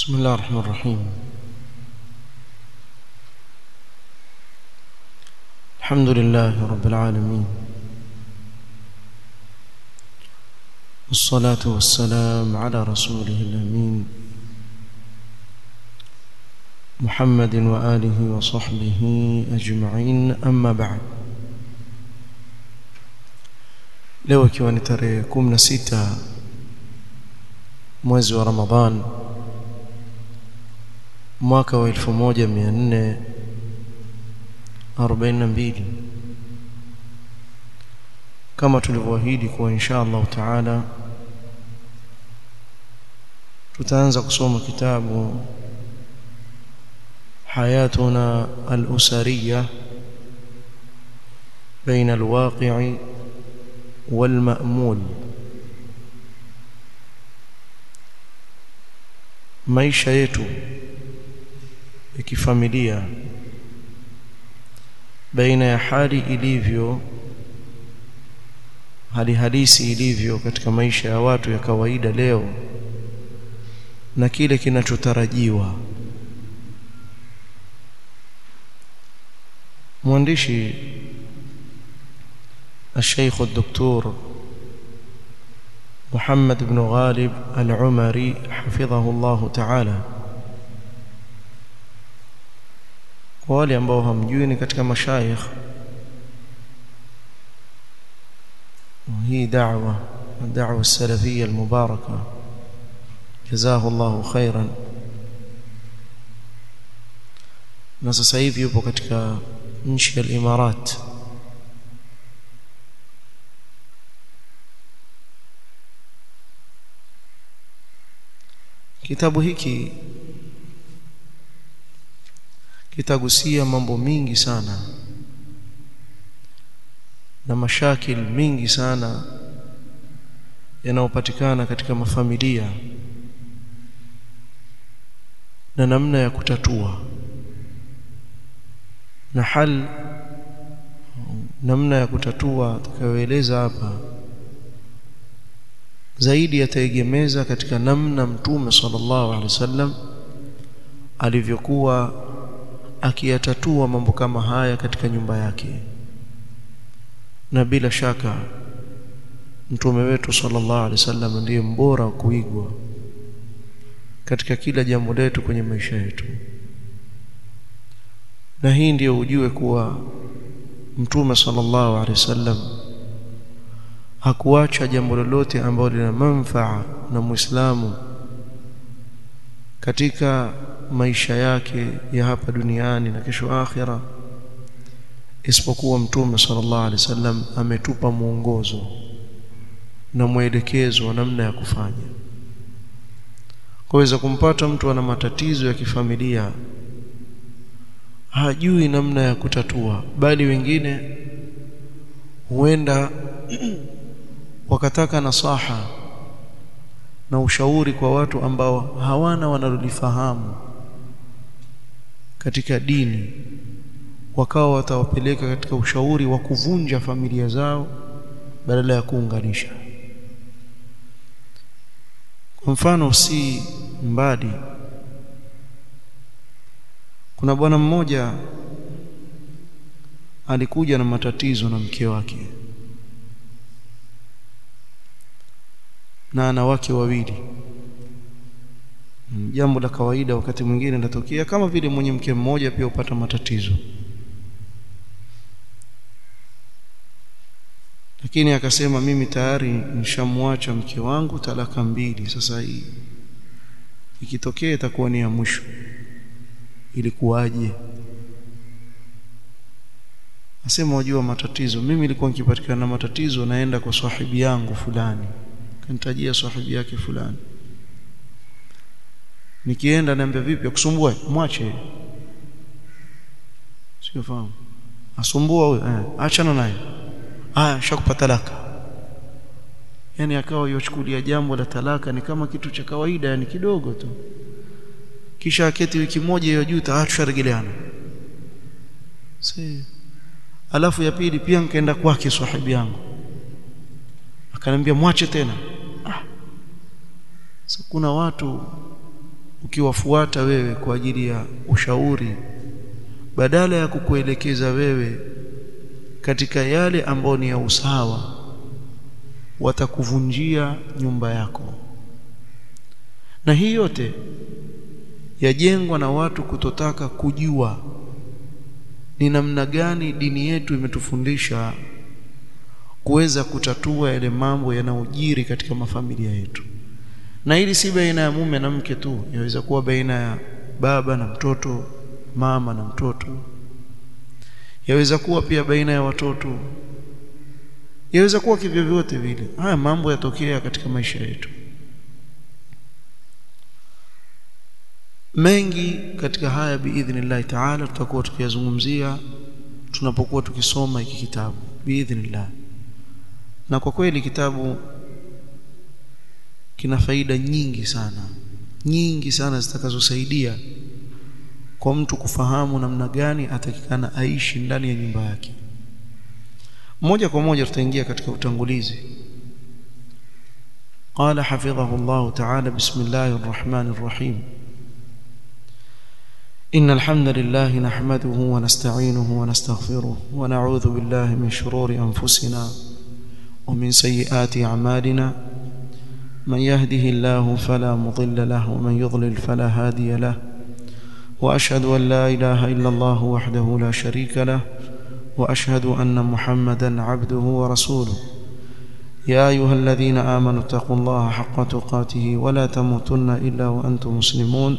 بسم الله الرحمن الرحيم الحمد لله رب العالمين والصلاة والسلام على رسوله الأمين محمد وآله وصحبه أجمعين أما بعد leo ikiwa ni tarehe 16 mwezi wa Ramadhan mwaka wa 1442 kama tulivyoahidi kuwa insha Allah taala tutaanza kusoma kitabu حياتنا الأسرية بين الواقع والمأمول maisha yetu ya kifamilia baina ya hali ilivyo hali halisi ilivyo katika maisha ya watu ya kawaida leo na kile kinachotarajiwa mwandishi الشيخ الدكتور محمد بن غالب العمري حفظه الله تعالى kwa wale ambao hamjui ni katika mashayikh hii da'wa da'wa salafiyya almubaraka jazahu Allahu khairan na sasa hivi yupo katika nchi ya Imarat kitabu hiki kitagusia mambo mingi sana na mashakil mingi sana yanayopatikana katika mafamilia na namna ya kutatua na hal namna ya kutatua tutakayoeleza hapa zaidi yataegemeza katika namna mtume sallallahu alaihi wasallam alivyokuwa akiyatatua mambo kama haya katika nyumba yake na bila shaka mtume wetu sallallahu alaihi wasallam ndiye mbora wa kuigwa katika kila jambo letu kwenye maisha yetu na hii ndiyo ujue kuwa mtume sallallahu alaihi wasallam hakuacha jambo lolote ambalo lina manfaa na Muislamu katika maisha yake ya hapa duniani na kesho akhira isipokuwa mtume sallallahu alaihi wasallam ametupa mwongozo na mwelekezo wa namna ya kufanya kuweza kumpata mtu ana matatizo ya kifamilia hajui namna ya kutatua bali wengine huenda wakataka nasaha na ushauri kwa watu ambao hawana wanalolifahamu katika dini wakawa watawapeleka katika ushauri wa kuvunja familia zao badala ya kuunganisha kwa mfano si mbadi kuna bwana mmoja alikuja na matatizo na mke wake na ana wake wawili jambo la kawaida wakati mwingine linatokea kama vile mwenye mke mmoja pia upata matatizo lakini akasema mimi tayari nishamwacha mke wangu talaka mbili sasa hii ikitokea itakuwa ni ya mwisho ilikuwaje asema wajua matatizo mimi nilikuwa nikipatikana na matatizo naenda kwa sahibi yangu fulani kanitajia sahibi yake fulani nikienda niambia vipi akusumbua mwache sio fahamu asumbua huyo eh, achana naye haya shakupa talaka yani akawa yochukulia jambo la talaka ni kama kitu cha kawaida yani kidogo tu kisha aketi wiki moja hiyo juu tusharegeleana si alafu ya pili pia nikaenda kwake sahibi yangu akaniambia mwache tena ah. so, kuna watu ukiwafuata wewe kwa ajili ya ushauri badala ya kukuelekeza wewe katika yale ambayo ni ya usawa watakuvunjia nyumba yako na hii yote yajengwa na watu kutotaka kujua ni namna gani dini yetu imetufundisha kuweza kutatua yale mambo yanayojiri katika mafamilia yetu na hili si baina ya mume na mke tu yaweza kuwa baina ya baba na mtoto mama na mtoto yaweza kuwa pia baina ya watoto yaweza kuwa kivyovyote vile haya mambo yatokea katika maisha yetu mengi katika haya biidhnillah taala tutakuwa tukiyazungumzia tunapokuwa tukisoma hiki kitabu biidhnillah na kwa kweli kitabu kina faida nyingi sana nyingi sana zitakazosaidia kwa mtu kufahamu namna gani atakikana aishi ndani ya nyumba yake moja kwa moja tutaingia katika utangulizi قال حفظه الله تعالى بسم الله الرحمن الرحيم إن الحمد لله نحمده ونستعينه ونستغفره ونعوذ بالله من شرور أنفسنا ومن سيئات أعمالنا من يهده الله فلا مضل له ومن يضلل فلا هادي له وأشهد أن لا إله إلا الله وحده لا شريك له وأشهد أن محمدا عبده ورسوله يا أيها الذين آمنوا اتقوا الله حق تقاته ولا تموتن إلا وأنتم مسلمون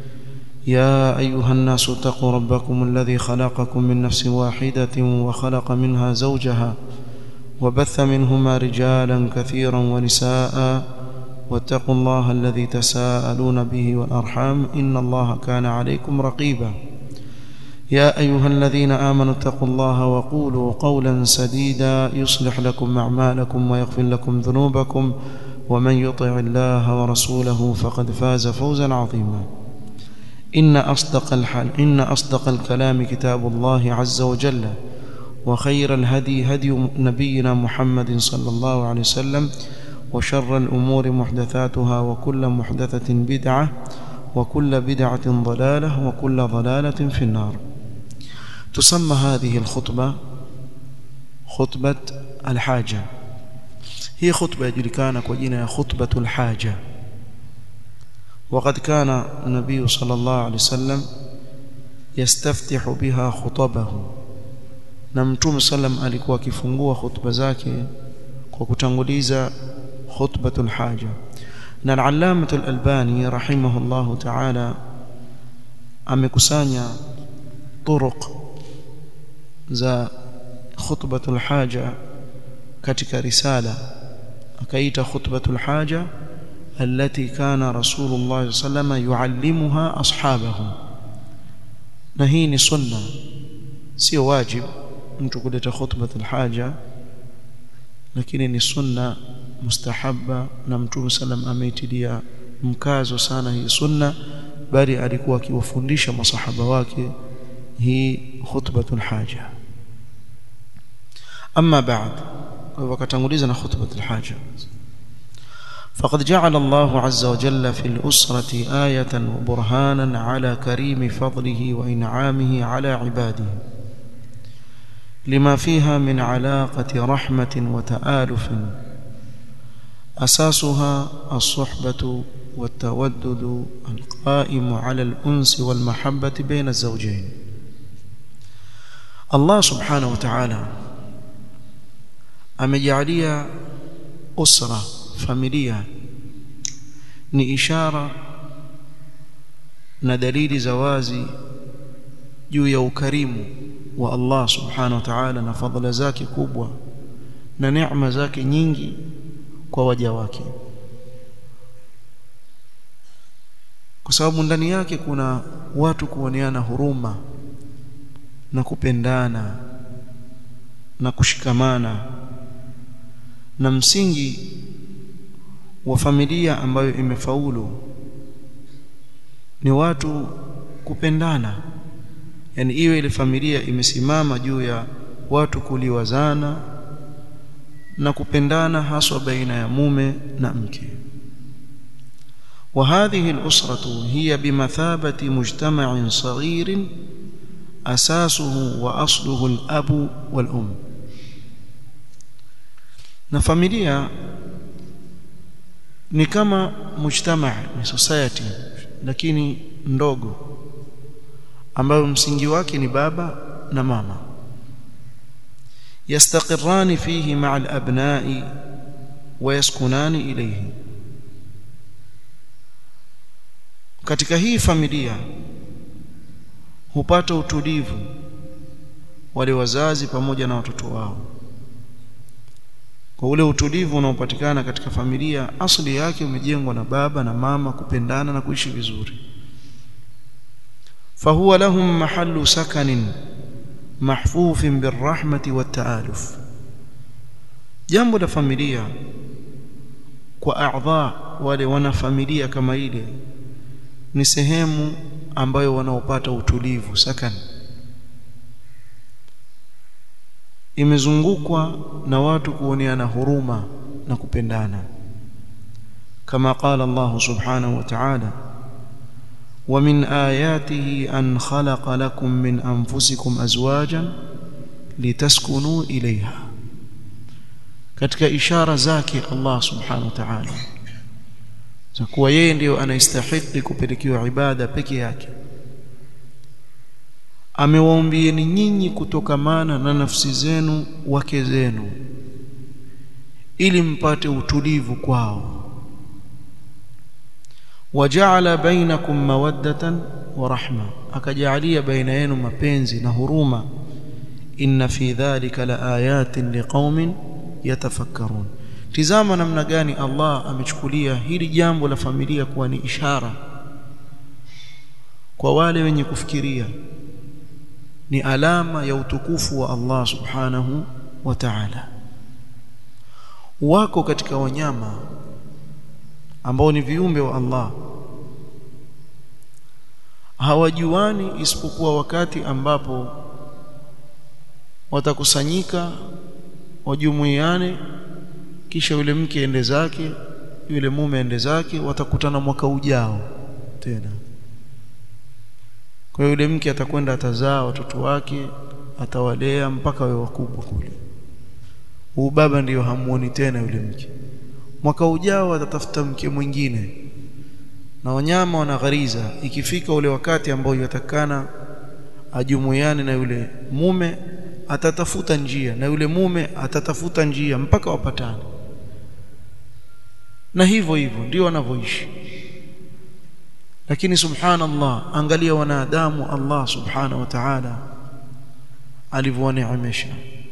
يا أيها الناس اتقوا ربكم الذي خلقكم من نفس واحدة وخلق منها زوجها وبث منهما رجالا كثيرا ونساء واتقوا الله الذي تساءلون به والأرحام إن الله كان عليكم رقيبا يا أيها الذين آمنوا اتقوا الله وقولوا قولا سديدا يصلح لكم أعمالكم ويغفر لكم ذنوبكم ومن يطع الله ورسوله فقد فاز فوزا عظيما إن أصدق الحل إن أصدق الكلام كتاب الله عز وجل وخير الهدي هدي نبينا محمد صلى الله عليه وسلم وشر الأمور محدثاتها وكل محدثة بدعة وكل بدعة ضلالة وكل ضلالة في النار تسمى هذه الخطبة خطبة الحاجة هي خطبة يجركان كوجينا خطبة الحاجة وقد كان النبي صلى الله عليه وسلم يستفتح بها خطبه na mtume sallam alikuwa akifungua khutba zake kwa kutanguliza khutbatul haja na al-allama al-albani rahimahullah ta'ala amekusanya turuq za khutbatul haja katika risala akaita khutbatul haja التي كان رسول الله صلى الله عليه وسلم يعلمها أصحابه نهيني سنة سي واجب mtu kuleta khutbatul haja lakini ni sunna mustahabba na mtume sallam ameitilia mkazo sana hii sunna bali alikuwa akiwafundisha masahaba wake hii khutbatul haja amma ba'd wakatanguliza na khutbatul haja فقد جعل الله عز وجل في الأسرة آية وبرهانا على كريم فضله وإنعامه على عباده لما فيها من علاقة رحمة وتآلف أساسها الصحبة والتودد القائم على الأنس والمحبة بين الزوجين الله سبحانه وتعالى amejalia usra familia ni ishara na dalili za wazi juu ya ukarimu wa Allah subhanahu wa ta'ala na fadhila zake kubwa na neema zake nyingi kwa waja wake kwa sababu ndani yake kuna watu kuoneana huruma na kupendana na kushikamana na msingi wa familia ambayo imefaulu ni watu kupendana yani iwe ile familia imesimama juu ya watu kuliwazana na kupendana haswa baina ya mume na mke وهذه الأسرة هي بمثابة مجتمع صغير أساسه وأصله الأب والأم na familia ni kama mujtama ni society lakini ndogo ambayo msingi wake ni baba na mama yastaqirrani fihi ma'a al-abna'i wa yaskunani ilayhi katika hii familia hupata utulivu wale wazazi pamoja na watoto wao kwa ule utulivu unaopatikana katika familia asili yake umejengwa na baba na mama kupendana na kuishi vizuri fahuwa lahum mahallu sakanin mahfufin birrahmati wattaaluf jambo la familia kwa a'dha wale wana familia kama ile ni sehemu ambayo wanaopata utulivu sakan imezungukwa na watu kuoneana huruma na kupendana kama qala Allah subhanahu wa ta'ala ومن آياته أن خلق لكم من أنفسكم أزواجا لتسكنوا إليها katika ishara zake Allah subhanahu wa ta'ala za kuwa yeye ndiyo anastahili kupelekewa ibada peke yake amewaumbieni nyinyi kutokamana na nafsi zenu wake zenu ili mpate utulivu kwao waja'ala bainakum mawaddatan wa rahma akajalia baina yenu mapenzi na huruma inna fi dhalika la ayatin liqaumin yatafakkarun tizama namna gani Allah amechukulia hili jambo la familia kuwa ni ishara kwa wale wenye kufikiria ni alama ya utukufu wa Allah subhanahu wa ta'ala wako katika wanyama ambao ni viumbe wa Allah hawajuani isipokuwa wakati ambapo watakusanyika wajumuiane kisha yule mke ende zake yule mume ende zake watakutana mwaka ujao tena kwa yule mke atakwenda atazaa watoto wake atawalea mpaka wawe wakubwa kule huyu baba ndiyo hamuoni tena yule mke mwaka ujao atatafuta mke mwingine na wanyama wanaghariza ikifika ule wakati ambao yatakana ajumuiane na yule mume atatafuta njia na yule mume atatafuta njia mpaka wapatane na hivyo hivyo ndio wanavyoishi lakini subhanallah angalia wanadamu Allah subhanahu wa ta'ala alivyowaneemesha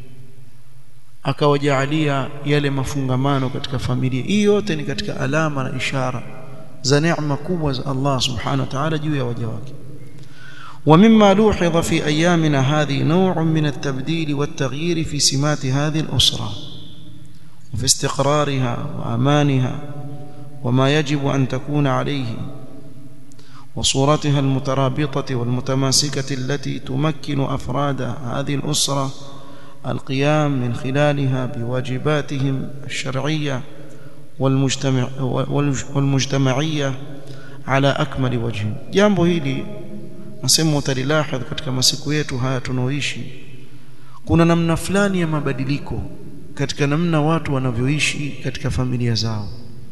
akawajaalia yale mafungamano katika familia hii yote ni katika alama na ishara za neema kubwa za Allah subhanahu wa ta'ala juu ya waja wake ومما لوحظ في أيامنا هذه نوع من التبديل والتغيير في سمات هذه الأسرة وفي استقرارها وأمانها وما يجب أن تكون عليه وصورتها المترابطة والمتماسكة التي تمكن أفراد هذه الأسرة القيام من خلالها بواجباتهم الشرعية والمجتمع والمجتمعية على أكمل وجه jambo hili nasema utalilahadh katika masiku yetu haya tunaoishi kuna namna fulani ya mabadiliko katika namna watu wanavyoishi katika familia zao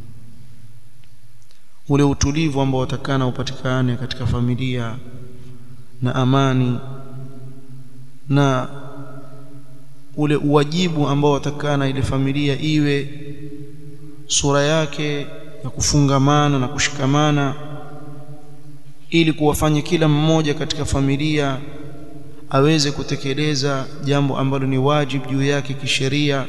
ule utulivu ambao watakana upatikane katika familia na amani na ule uwajibu ambao watakana ile familia iwe sura yake ya kufungamana na kushikamana ili kuwafanya kila mmoja katika familia aweze kutekeleza jambo ambalo ni wajibu juu yake kisheria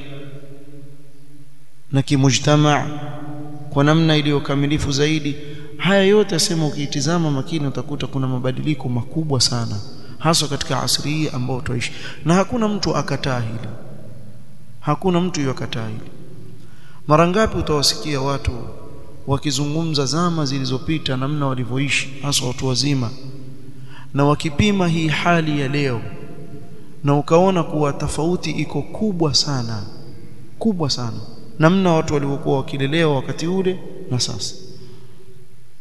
na kimujtama kwa namna iliyokamilifu zaidi haya yote asema ukiitizama makini utakuta kuna mabadiliko makubwa sana hasa katika asri hii ambao tuishi na hakuna mtu akataa hili hakuna mtu yakataa hili mara ngapi utawasikia watu wakizungumza zama zilizopita namna walivyoishi hasa watu wazima na wakipima hii hali ya leo na ukaona kuwa tofauti iko kubwa sana kubwa sana namna watu walivyokuwa wakilelewa wakati ule na sasa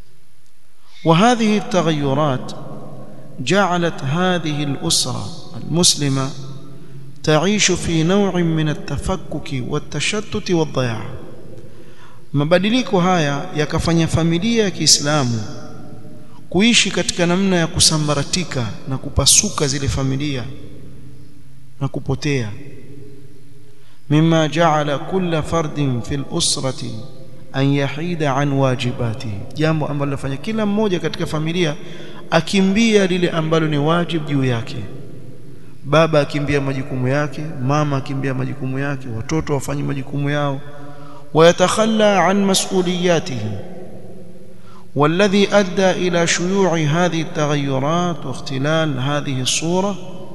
وهذه التغيرات جعلت هذه الأسرة المسلمة تعيش في نوع من التفكك والتشتت والضياع mabadiliko haya yakafanya familia ya Kiislamu kuishi katika namna ya kusambaratika na kupasuka zile familia na kupotea mimma ja'ala kulla fardin fil usrati an yahida an wajibatihi jambo ambalo lafanya kila mmoja katika familia akimbia lile ambalo ni wajibu juu yake baba akimbia majukumu yake mama akimbia majukumu yake watoto wafanye majukumu yao ويتخلى عن مسؤولياته والذي ادى الى شيوع هذه التغيرات واختلال هذه الصوره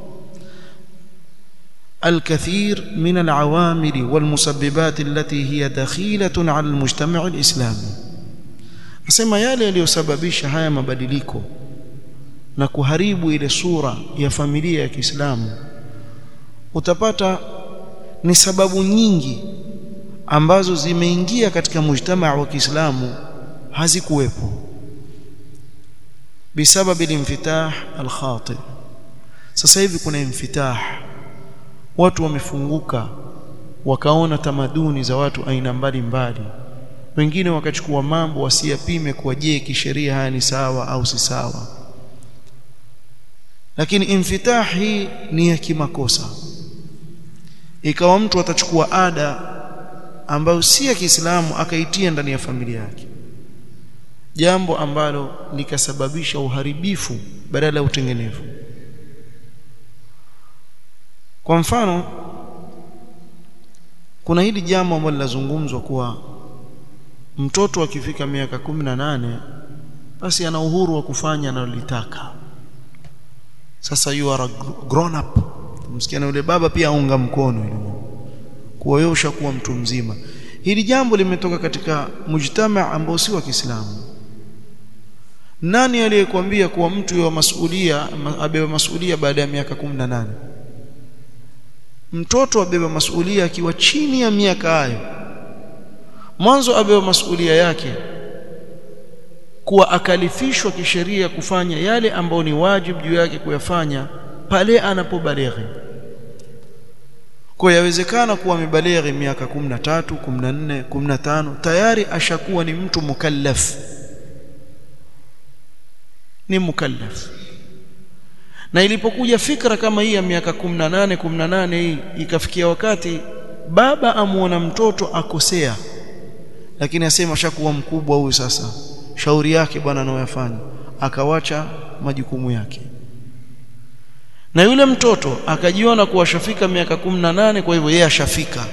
الكثير من العوامل والمسببات التي هي دخيله على المجتمع الاسلامي nasema yale yaliyosababisha haya mabadiliko na kuharibu ile sura ya familia ya Kiislamu utapata ni sababu nyingi ambazo zimeingia katika mujtamaa wa Kiislamu hazikuwepo بسبب الانفتاح الخاطئ sasa hivi kuna infitah watu wamefunguka wakaona tamaduni za watu aina mbalimbali wengine wakachukua mambo wasiyapime kwa je kisheria haya ni sawa au si sawa lakini infitah hii ni ya kimakosa ikawa mtu atachukua ada ambayo si ya Kiislamu akaitia ndani ya familia yake jambo ambalo likasababisha uharibifu badala ya utengenevu kwa mfano kuna hili jambo ambalo linazungumzwa kuwa mtoto akifika miaka kumi na nane basi ana uhuru wa kufanya analolitaka sasa you are a grown up msikiana yule baba pia aunga mkono ile kuwa wewe ushakuwa mtu mzima hili jambo limetoka katika mujtama ambao si wa Kiislamu nani aliyekwambia kuwa mtu wa masulia abeba masulia baada ya miaka 18 mtoto abeba masulia akiwa chini ya miaka hayo mwanzo abeba masulia yake kuwa akalifishwa kisheria kufanya yale ambayo ni wajibu juu yake kuyafanya pale anapobaleghe kwa yawezekana kuwa amebaleghe miaka 13 14 15 tayari ashakuwa ni mtu mukallaf ni mukallaf na ilipokuja fikra kama hii ya miaka 18 18 hii ikafikia wakati baba amuona mtoto akosea lakini asema ashakuwa mkubwa huyu sasa shauri yake bwana anayoyafanya akawacha majukumu yake na yule mtoto akajiona kuwa shafika miaka 18 kwa hivyo yeye ashafika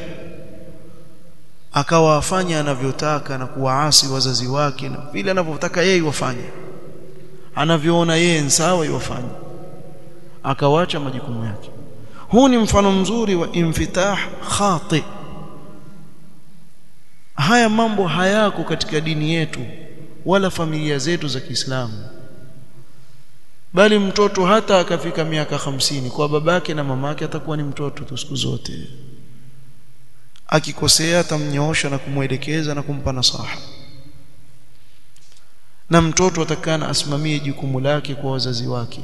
akawa afanya anavyotaka na kuwaasi wazazi wake na vile anavyotaka yeye wafanye anavyoona yeye sawa iwafanye akawacha majukumu yake huu ni mfano mzuri wa infitah khati haya mambo hayako katika dini yetu wala familia zetu za Kiislamu bali mtoto hata akafika miaka hamsini kwa babake na mamake atakuwa ni mtoto tu siku zote akikosea atamnyoosha na kumwelekeza na kumpa nasaha na mtoto atakana asimamie jukumu lake kwa wazazi wake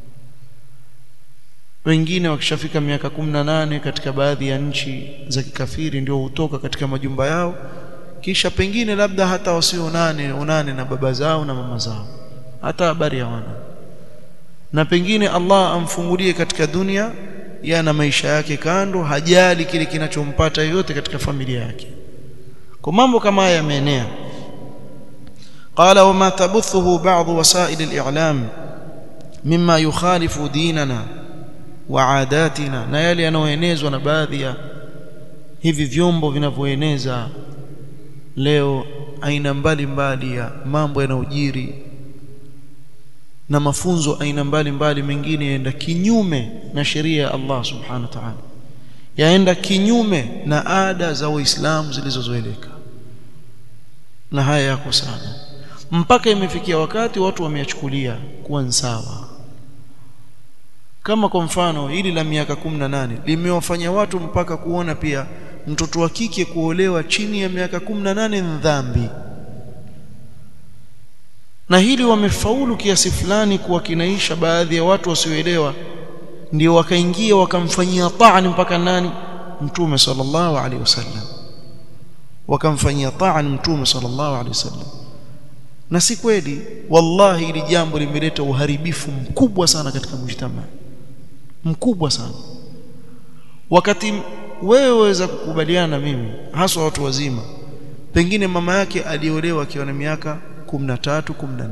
wengine wakishafika miaka 18 katika baadhi ya nchi za kikafiri ndio hutoka katika majumba yao kisha pengine labda hata wasionane onane na baba zao na mama zao hata habari hawana na pengine Allah amfungulie katika dunia yana maisha yake kando hajali kile kinachompata yote katika familia yake kwa mambo kama haya yameenea قال وما تبثه بعض وسائل الإعلام مما يخالف ديننا وعاداتنا na yale yanayoenezwa na baadhi ya hivi vyombo vinavyoeneza leo aina mbalimbali ya mambo yanayojiri na mafunzo aina mbalimbali mengine yaenda kinyume na sheria ya Allah subhanahu wa ta'ala yaenda kinyume na ada za Uislamu zilizozoeleka na haya yako sana mpaka imefikia wakati watu wameyachukulia kuwa sawa kama kwa mfano hili la miaka 18 limewafanya watu mpaka kuona pia mtoto wa kike kuolewa chini ya miaka 18 ni dhambi na hili wamefaulu kiasi fulani kuwakinaisha baadhi ya watu wasioelewa ndio wakaingia wakamfanyia ta'ani mpaka nani mtume sallallahu alaihi wasallam wakamfanyia ta'ani mtume sallallahu alaihi wasallam na si kweli wallahi hili jambo limeleta uharibifu mkubwa sana katika mujtamaa mkubwa sana wakati wewe waweza kukubaliana na mimi haswa watu wazima pengine mama yake aliolewa akiwa na miaka 13 14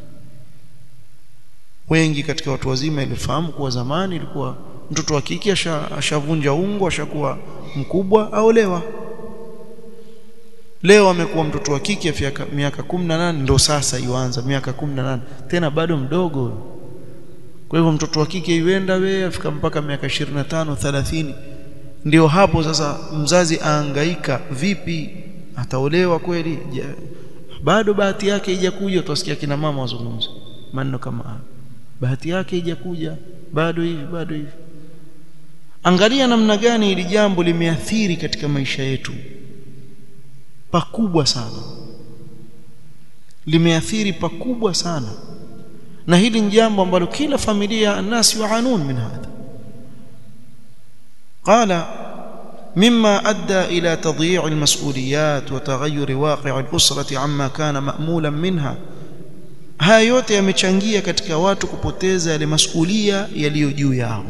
wengi katika watu wazima ilifahamu kuwa zamani ilikuwa mtoto wa kike ashavunja ungo ashakuwa mkubwa aolewa leo amekuwa mtoto wa kike miaka 18 ndo sasa yuanza miaka 18 tena bado mdogo kwa hivyo mtoto wa kike yuenda we afika mpaka miaka 25 30 ndio hapo sasa mzazi aangaika vipi ataolewa kweli bado bahati yake haijakuja utasikia kina mama wazungumza maneno kama haya bahati yake haijakuja bado hivi bado hivi angalia namna gani hili jambo limeathiri katika maisha yetu pakubwa sana limeathiri pakubwa sana na hili ni jambo ambalo kila familia الناس يعانون من هذا قال مما ادى الى تضييع المسؤوليات وتغير واقع الاسره عما كان مأمولا منها haya yote yamechangia katika watu kupoteza yale masulia yaliyo juu yao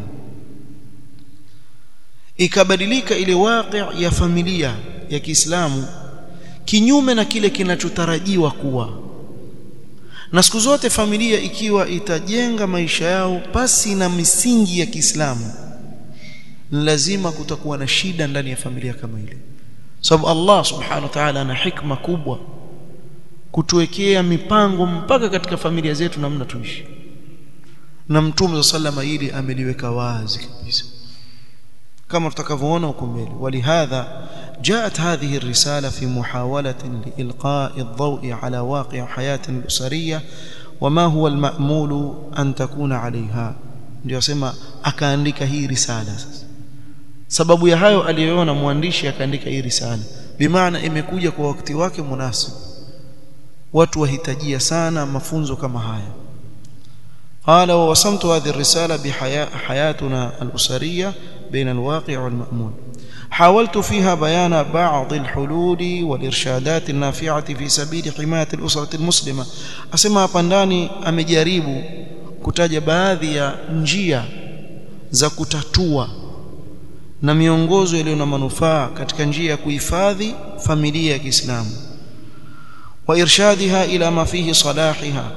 ikabadilika ile waqi' ya familia ya Kiislamu kinyume na kile kinachotarajiwa kuwa na siku zote familia ikiwa itajenga maisha yao pasi na misingi ya Kiislamu lazima kutakuwa na shida ndani ya familia kama ile sababu Allah subhanahu wa ta'ala ana hikma kubwa kutuwekea mipango mpaka katika familia zetu namna tuishi na mtume sallama hili ameliweka wazi kabisa kama tutakavyoona huko mbele walihadha جاءت هذه الرسالة في محاولة لإلقاء الضوء على واقع حياة الأسرية وما هو المأمول أن تكون عليها ndio sema akaandika hii risala sasa sababu ya hayo aliyoona mwandishi akaandika hii risala bimaana imekuja kwa wakati wake munasib watu wahitajia sana mafunzo kama haya قال ووصمت هذه الرسالة بحياتنا الأسرية بين الواقع والمأمول حاولت فيها بيان بعض الحلول والإرشادات النافعة في سبيل حماية الأسرة المسلمة أسمى pandani amejaribu kutaja baadhi ya njia za kutatua na miongozo iliyo na manufaa katika njia ya kuhifadhi familia ya Kiislamu wa irshadiha ila ma fihi salahiha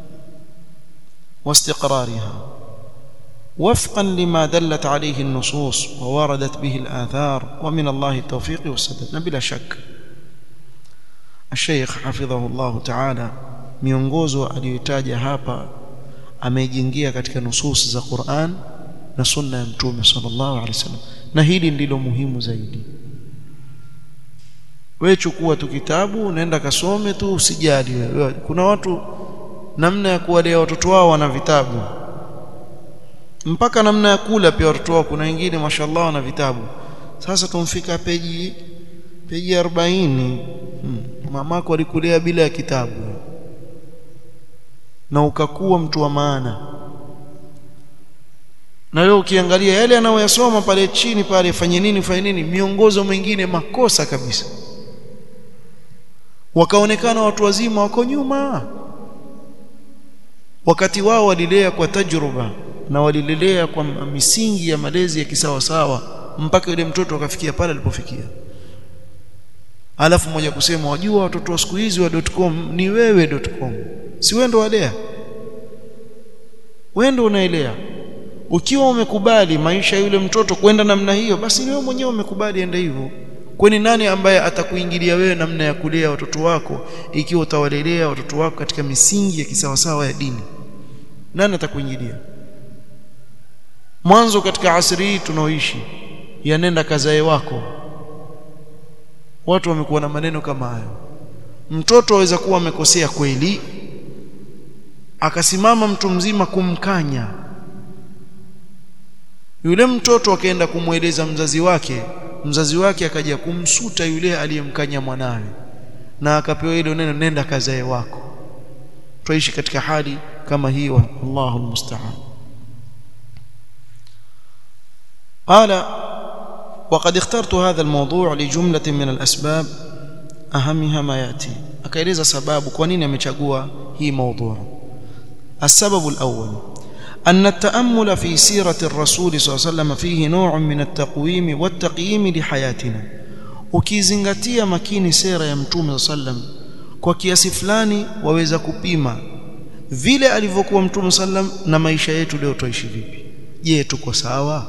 واستقرارها وفقا لما دلت عليه النصوص ووردت به الآثار ومن الله التوفيق والسداد بلا شك الشيخ حفظه الله تعالى miongozo aliyotaja hapa amejingia katika nusus za Qur'an na sunna ya mtume sallallahu alaihi wasallam na hili ndilo muhimu zaidi wewe chukua tu kitabu nenda kasome tu usijali wewe kuna watu namna ya kuwalea watoto wao wana vitabu mpaka namna ya kula pia watoto wao kuna wengine mashallah wana vitabu sasa tumfika peji peji 40 hmm. mamako alikulea bila ya kitabu na ukakuwa mtu wa maana na wewe ukiangalia yale anayoyasoma pale chini pale fanye nini fanye nini miongozo mingine makosa kabisa wakaonekana watu wazima wako nyuma wakati wao walilea kwa tajruba na walilelea kwa misingi ya malezi ya kisawasawa mpaka yule mtoto akafikia pale alipofikia alafu mmoja kusema wajua watoto wa siku hizi wa .com ni wewe .com si wewe ndo walea wewe ndo unaelea ukiwa umekubali maisha yule mtoto kwenda namna hiyo basi ni wewe mwenyewe umekubali ende hivyo kwani nani ambaye atakuingilia wewe namna ya kulea watoto wako ikiwa utawalelea watoto wako katika misingi ya kisawasawa ya dini nani atakuingilia mwanzo katika asri hii tunaoishi yanenda kazae wako watu wamekuwa na maneno kama hayo mtoto aweza kuwa amekosea kweli akasimama mtu mzima kumkanya yule mtoto akaenda kumweleza mzazi wake mzazi wake akaja kumsuta yule aliyemkanya mwanawe na akapewa ile neno nenda kazae wako tuishi katika hali kama hii wallahu almusta'an قال وقد اخترت هذا الموضوع لجملة من الأسباب أهمها ما يأتي akaeleza sababu kwa nini amechagua hii موضوع السبب الأول أن التأمل في سيرة الرسول صلى الله عليه وسلم فيه نوع من التقويم والتقييم لحياتنا ukizingatia makini sera ya mtume sallam kwa kiasi fulani waweza kupima vile alivyokuwa mtume sallam na maisha yetu leo tuishi vipi je tuko sawa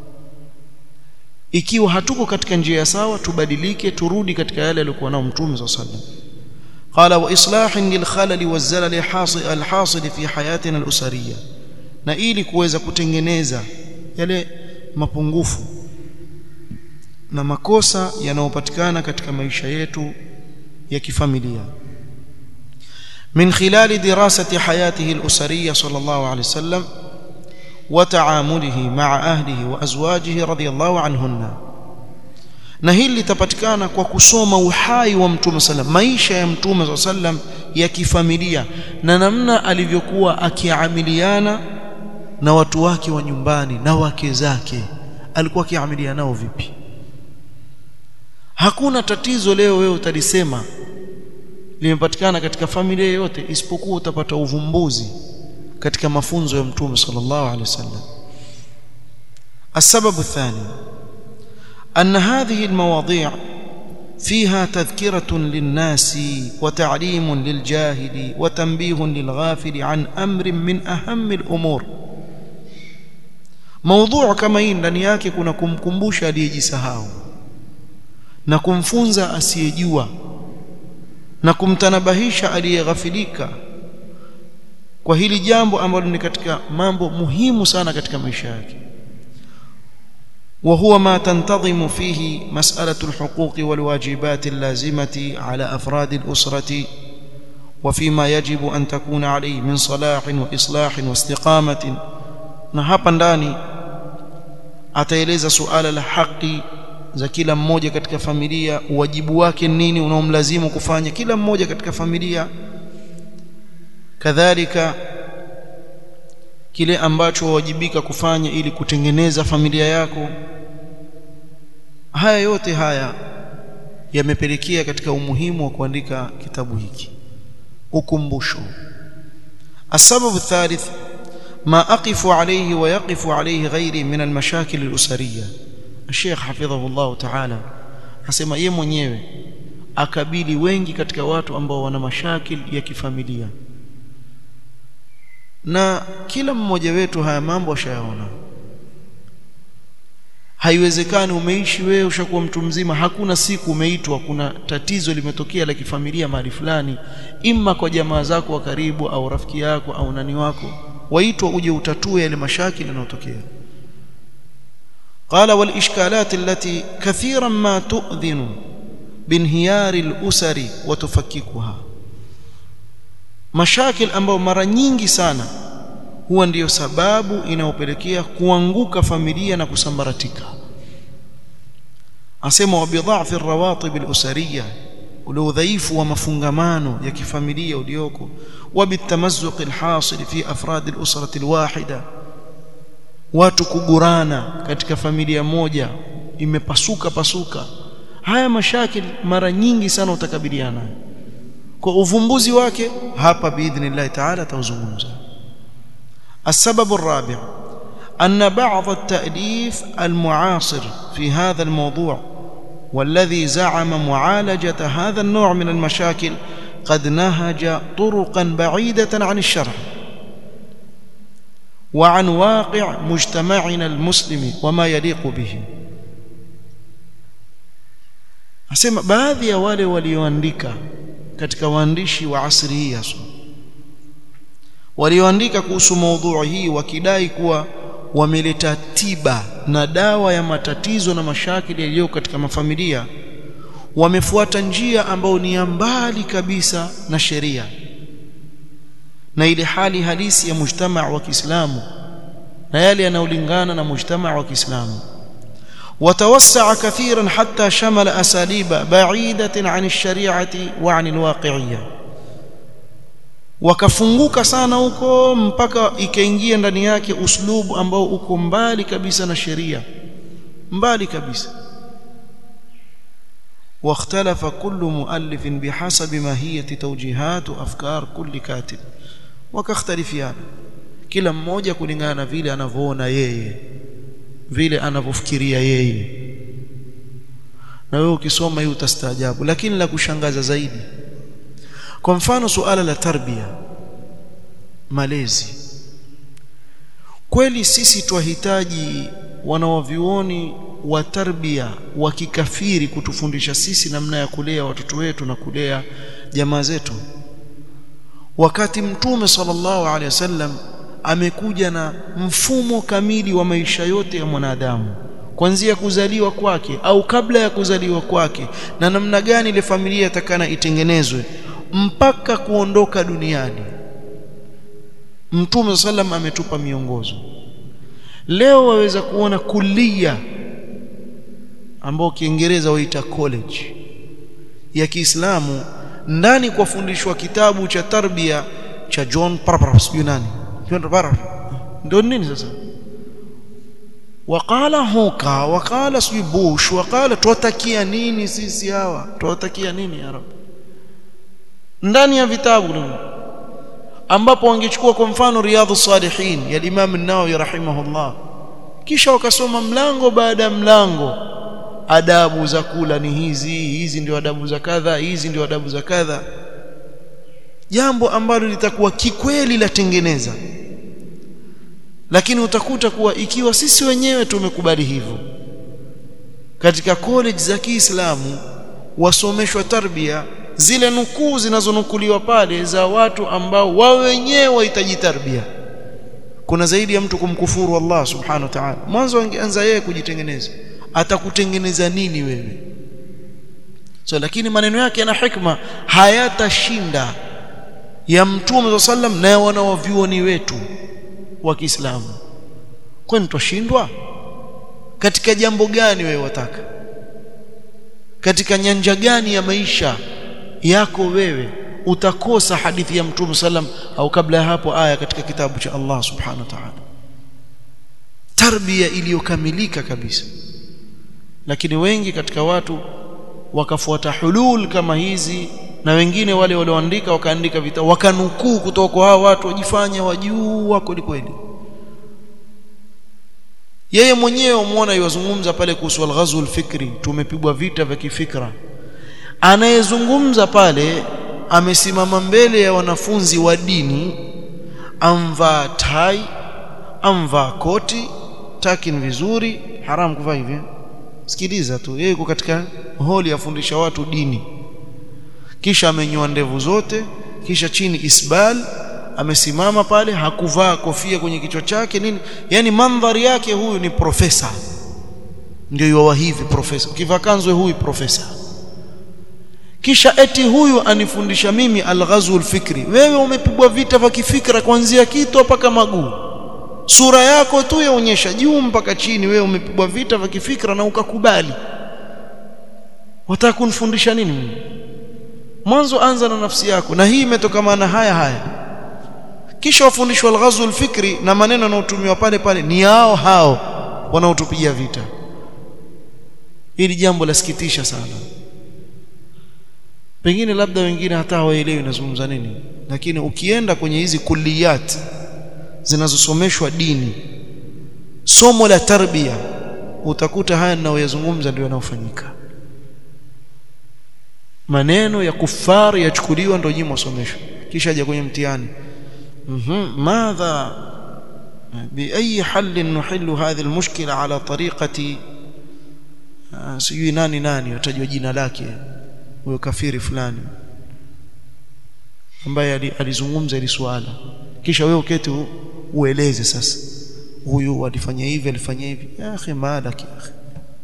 ikiwa hatuko katika njia sawa tubadilike turudi katika yale aliyokuwa nao mtume sallam قال واصلاح للخلل والزلل الحاصل الحاصل في حياتنا الاسريه na ili kuweza kutengeneza yale mapungufu na makosa yanayopatikana katika maisha yetu ya kifamilia من خلال دراسة حياته الأسرية صلى الله عليه وسلم وتعامله مع أهله وأزواجه رضي الله عنهن na hili litapatikana kwa kusoma uhai wa mtume sallam maisha ya mtume sallam ya kifamilia na namna alivyokuwa akiamiliana na watu wake wa nyumbani na wake zake alikuwa akiamiliana nao vipi hakuna tatizo leo wewe utalisema limepatikana katika familia yote isipokuwa utapata uvumbuzi katika mafunzo ya mtume sallallahu alaihi wasallam السبب الثاني أن هذه المواضيع فيها تذكرة للناس وتعليم للجاهل وتنبيه للغافل عن أمر من أهم الأمور موضوع كما hii ndani yake kuna kumkumbusha aliyejisahau na kumfunza asiyejua na kumtanabahisha aliyeghafilika kwa hili jambo ambalo ni katika mambo muhimu sana katika maisha yake وهو ما تنتظم فيه مسألة الحقوق والواجبات اللازمة على أفراد الأسرة وفيما يجب أن تكون عليه من صلاح وإصلاح واستقامة na hapa ndani ataeleza suala la haki za kila mmoja katika familia wajibu wake nini unaomlazimu kufanya kila mmoja katika familia kadhalika kile ambacho wawajibika kufanya ili kutengeneza familia yako haya yote haya yamepelekea katika umuhimu wa kuandika kitabu hiki ukumbusho السبب الثالث ما أقف عليه ويقف عليه غيري من المشاكل الأسرية الشيخ حفظه الله تعالى asema yeye mwenyewe akabili wengi katika watu ambao wana mashakil ya kifamilia na kila mmoja wetu haya mambo ashayaona haiwezekani umeishi wewe ushakuwa mtu mzima hakuna siku umeitwa kuna tatizo limetokea la kifamilia mahali fulani imma kwa jamaa zako wa karibu au rafiki yako au nani wako waitwa uje utatue yale mashakili yanayotokea قال والإشكالات التي كثيرا ما تؤذن بانهيار الأسر وتفككها mashakil ambayo mara nyingi sana huwa ndiyo sababu inayopelekea kuanguka familia na kusambaratika asema wa bidha'fi ar-rawatib al-usariyya ule udhaifu wa mafungamano ya kifamilia ulioko wa bitamazzuq al-hasil fi afrad al-usra al-wahida watu kugurana katika familia moja imepasuka pasuka haya mashakil mara nyingi sana utakabiliana nayo kwa uvumbuzi wake hapa biidhnillah ta'ala tauzungumza السبب الرابع أن بعض التأليف المعاصر في هذا الموضوع والذي زعم معالجة هذا النوع من المشاكل قد نهج طرقا بعيدة عن الشرع وعن واقع مجتمعنا المسلم وما يليق به asema baadhi ya wale walioandika katika waandishi wa asri hii hasa walioandika kuhusu maudhui hii wakidai kuwa wameleta tiba na dawa ya matatizo na mashakili yaliyo katika mafamilia wamefuata njia ambayo ni ya mbali kabisa na sheria na ile hali halisi ya mujtamaa wa Kiislamu na yale yanayolingana na mujtamaa wa Kiislamu وتوسع كثيرا حتى شمل أساليب بعيدة عن الشريعة وعن الواقعية wakafunguka sana huko mpaka ikaingia ndani yake uslubu ambao uko mbali kabisa na sheria mbali kabisa واختلف كل مؤلف بحسب ماهيه توجيهات وافكار كل كاتب وكاختلفيana kila mmoja kulingana na vile anavyoona yeye vile anavyofikiria yeye na wewe ukisoma hii utastaajabu lakini la kushangaza zaidi kwa mfano suala la tarbia malezi kweli sisi twahitaji wanawavyuoni wa tarbia wa kikafiri kutufundisha sisi namna ya kulea watoto wetu na kulea jamaa zetu wakati mtume sallallahu alaihi wasallam amekuja na mfumo kamili wa maisha yote ya mwanadamu kuanzia kuzaliwa kwake au kabla ya kuzaliwa kwake na namna gani ile familia itakana itengenezwe mpaka kuondoka duniani mtume sallam ametupa miongozo leo waweza kuona kulia ambao kiingereza waita college ya Kiislamu ndani kwa fundishwa kitabu cha tarbia cha John Parpar sijui nani John Parpar ndio nini sasa wakala hoka wakala sijui Bush wakala tuwatakia nini sisi hawa tuwatakia nini ya Rabbi ndani ya vitabu ambapo wangechukua kwa mfano riadhu salihin ya Imam an-Nawawi rahimahullah kisha wakasoma mlango baada ya mlango adabu za kula ni hizi hizi ndio adabu za kadha hizi ndio adabu za kadha jambo ambalo litakuwa kikweli latengeneza lakini utakuta kuwa ikiwa sisi wenyewe tumekubali hivyo katika college za Kiislamu wasomeshwa tarbia zile nukuu zinazonukuliwa pale za watu ambao wao wenyewe wahitaji tarbia kuna zaidi ya mtu kumkufuru Allah subhanahu wa ta'ala mwanzo angeanza yeye kujitengeneza atakutengeneza nini wewe so lakini maneno yake yana hikma hayatashinda ya mtume sallam na wanawavyuoni wetu wa Kiislamu kwani twashindwa katika jambo gani wewe wataka katika nyanja gani ya maisha yako wewe utakosa hadithi ya mtume sallam au kabla ya hapo aya katika kitabu cha Allah subhanahu wa ta'ala tarbia iliyokamilika kabisa lakini wengi katika watu wakafuata hulul kama hizi na wengine wale walioandika wakaandika vita wakanukuu kutoka kwa hao watu wajifanya wajua kweli kweli yeye mwenyewe umuona yozungumza pale kuhusu al-ghazw al-fikri tumepigwa vita vya kifikra anayezungumza pale amesimama mbele ya wanafunzi wa dini amvaa tai amvaa koti takin vizuri haram kuvaa hivi sikiliza tu yeye yuko katika holi afundisha watu dini kisha amenyoa ndevu zote kisha chini isbal amesimama pale hakuvaa kofia kwenye kichwa chake nini yani mandhari yake huyu ni profesa ndio yuwa hivi profesa ukivaa kanzu huyu profesa kisha eti huyu anifundisha mimi alghazul fikri wewe umepigwa vita vya kifikra kuanzia kichwa mpaka maguu sura yako tu yaonyesha juu mpaka chini wewe umepigwa vita vya kifikra na ukakubali wataka kunifundisha nini mimi mwanzo anza na nafsi yako na hii imetokana haya haya kisha wafundishwa alghazul fikri na maneno yanayotumiwa pale pale ni hao hao wanaotupigia vita hili jambo lasikitisha sana pengine labda wengine hata hawaelewi nazungumza nini lakini ukienda kwenye hizi kulliyat zinazosomeshwa dini somo la tarbia utakuta haya ninayoyazungumza ndio yanayofanyika maneno ya kufari yachukuliwa ndio nyinyi msomeshwa kisha aje kwenye mtihani mhm madha باي حل نحل هذه المشكله على طريقه sijui nani nani utajua jina lake huyo kafiri fulani ambaye alizungumza hili swala kisha wewe uketi ueleze sasa huyu alifanya hivi alifanya hivi ya akhi malaki ya akhi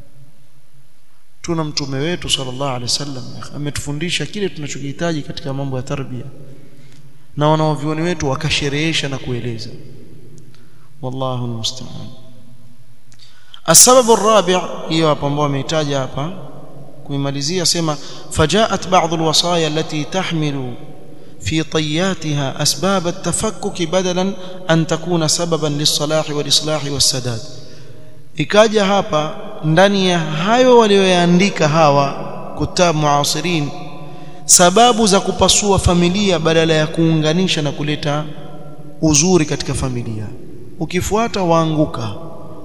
tuna mtume wetu sallallahu alaihi wasallam ametufundisha kile tunachokihitaji katika mambo ya tarbia na wanaovioni wetu wakasherehesha na kueleza wallahu almusta'an السبب الرابع hiyo hapa ambao amehitaja hapa kuimalizia sema fajaat ba'd alwasaya allati tahmilu في طياتها أسباب التفكك بدلا أن تكون سببا للصلاح والإصلاح والسداد ikaja hapa ndani ya hayo walioyaandika hawa kutab muasirin sababu za kupasua familia badala ya kuunganisha na kuleta uzuri katika familia ukifuata waanguka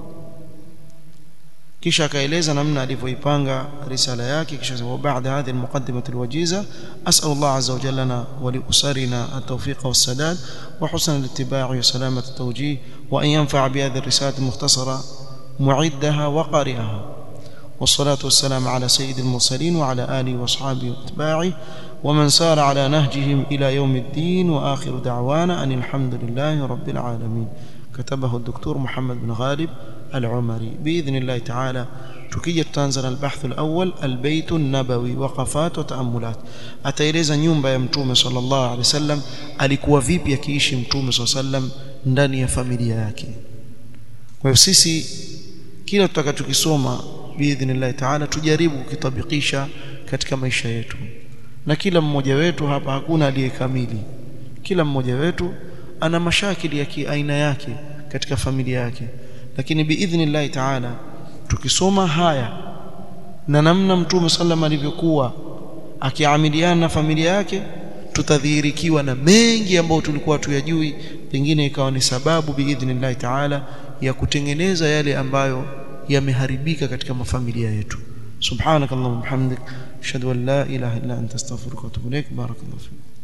kisha akaeleza namna alivyoipanga risala yake kisha sema baada hadhi almuqaddimah alwajiza as'al Allah azza wa jalla lana wa li usarina at-tawfiq was-sadad wa husn al-ittiba' wa salamat at-tawjih wa an yanfa' bi hadhihi ar-risalah al-mukhtasara mu'iddaha wa qari'aha والصلاة والسلام على سيد المرسلين وعلى آله وأصحابه وأتباعه ومن سار على نهجهم إلى يوم الدين وآخر دعوانا أن الحمد لله رب العالمين كتبه الدكتور محمد بن غالب العمري بإذن الله تعالى tukija tutaanza na albahthu alawwal albayt an-nabawi waqafat wa taamulat ataeleza nyumba ya mtume sallallahu alaihi wasallam alikuwa vipi akiishi mtume sallallahu alaihi wasallam ndani ya familia yake kwa hivyo sisi kila tutakachokisoma biidhnillah taala tujaribu kukitabikisha katika maisha yetu na kila mmoja wetu hapa hakuna aliyekamili kila mmoja wetu ana mashakili ya kiaina yake katika familia yake lakini biidhnillah taala tukisoma haya na namna mtume sallam alivyokuwa akiamiliana na familia yake tutadhihirikiwa na mengi ambayo tulikuwa tuyajui pengine ikawa ni sababu biidhnillah taala ya kutengeneza yale ambayo yameharibika katika mafamilia yetu subhanakallahumma bihamdik ashhadu an la ilaha illa anta astaghfiruka wa atubu ilaik barakallahu fik